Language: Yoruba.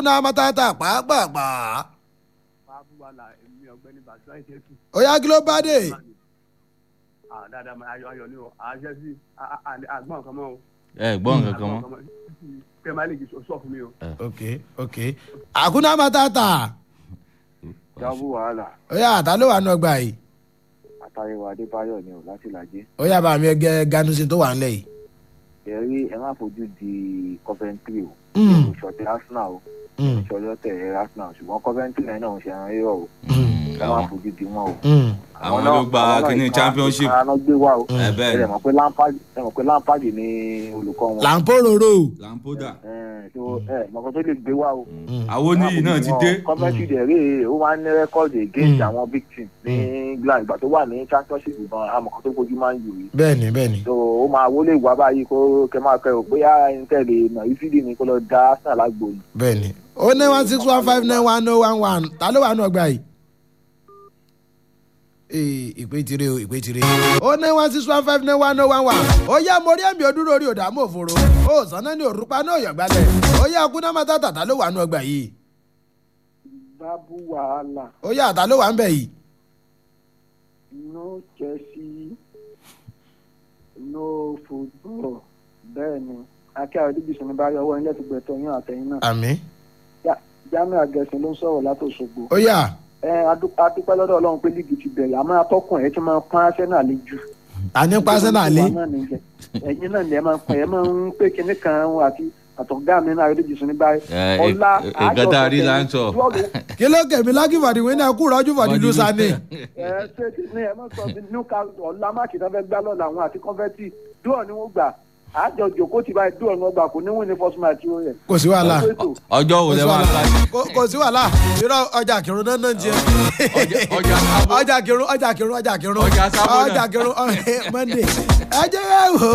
náà mọ́tàtà pàápàá. fáfúwàlà èmi ọ̀gbẹ́ni bàtúwà ìṣẹ́sù. ó yá kí ló bá dé. dáadáa máa ayọ̀ ayọ̀ ni o àṣẹ sí àgbọ̀n kan mọ́ o. ẹ gbọ́ nǹkan kan mọ́. kẹ́ ẹ máa lè jí sọ fún mi o. ok ok àkúnná mọ́tàtà. jábù wàhálà ó yá àtà ló wà nù ọgbà yìí. àtàyẹwò adébáyọ ni ò láti làjẹ ó yá bá mi ẹgẹ ganusin tó wà ńlẹ̀ yìí. ẹrí ẹ má fojú di coventry o Mm, ìṣọtẹ arsenal o mm, ìṣọtẹ arsenal ṣùgbọ́n coventry yẹn náà ń ṣe ẹran rírọ o mm, ẹ má fojú di wọn o. mm. àwọn ló gba kíní championship. àwọn náà gbé wá o ẹ ẹ bẹ́ẹ̀ rẹ̀ mọ̀ pé lampard ẹ mọ̀ pé lampard ni olùkọ́ wọn làǹpọ̀rọ̀rọ̀. lampoda. ẹ so ẹ mọ̀kàn tó lè gbé wá o. àwọn oníyì náà ti dé. coventry dẹ̀ rí ó máa ń ní rẹ́kọ̀dì against Mm. àwọn big team ní england ìgbà tó wà ní championship gan amọ̀kàn tó fojú máa ń yù yìí bẹ́ẹ̀ni bẹ́ẹ̀ni. so ó máa wọlé ìwà báyìí kó kẹ máa kẹ ò bóyá ẹni tẹ̀lé nà ìfídì ni kó lọ da arsenal lágbo ni. bẹ́ẹ̀ni. ó ní one six one five nine one oh one one ta ló wà nù ọgbà yìí. ee ìpè tiré o ìpè tiré. ó ní one six one five nine one oh one one. ó yá mo rí ẹ̀mí odúró orí òdà mọ́ òfòrò. ó sànná ní òrùpa náà yọ̀gbálẹ̀. ó yá kúnná mọ́tàtà ta ló wà nù ọgbà yìí. bábú wàhálà ó yá ta ló wà ń bẹ̀ yìí. no chelsea no football bẹ́ẹ̀ ni akẹ́ àdébísọ̀ ní báyọ̀ ọwọ́ ilé ìgbẹ́tọ̀ yín àtẹ̀yìn náà àmì. jamiu agẹ̀sìn ló ń sọ̀rọ̀ látòṣogbo ó yá ẹ adú- adúpẹ́ lọ́dọ̀ ọlọ́run pé líìgì ti bẹ̀rẹ̀ àmọ́ atọ́kùn ẹ̀ ti máa ń pọ́n arsenal lé jù. àní pásánà lé. Ìjọba náà nìyẹn. ẹ̀yin náà ni ẹ máa ń pọ́n ẹ máa ń pé kinní kan àti àtọ̀gá mi náà àdébísọ̀ ní báyìí. Ẹ, ọlá ẹ, ẹ, nǹkan tá a rí là ń sọ. kí ló kẹ̀mí lákì fàdí wíńdà kú rọ́jú fàdí lùsà ni. ẹ ṣe ti ní ẹ máa sọ bí newcastle ọ̀la máàkì náà fẹ́ gbá lọ́la àwọn àti kọ́fẹ́tì dúọ̀ ni wọ́n gbà àjọ jòkó ti báyìí dúọ̀ ni wọ́n gbà kò ní wọ́n ní first match ó rẹ̀. kò sí wàhálà ọjọ́ wo kò lẹ sí máa wàhálà ká Kò- kò sí wàhálà irọ́ ọjà kìrún náà náà jẹ. Ọjà- ọjà sábó. ọjà kìrún ọjà kìrún ọjà kìrún Ọjà sábó náà. ọjà kìrún monday ẹ jẹ́ ẹ wò.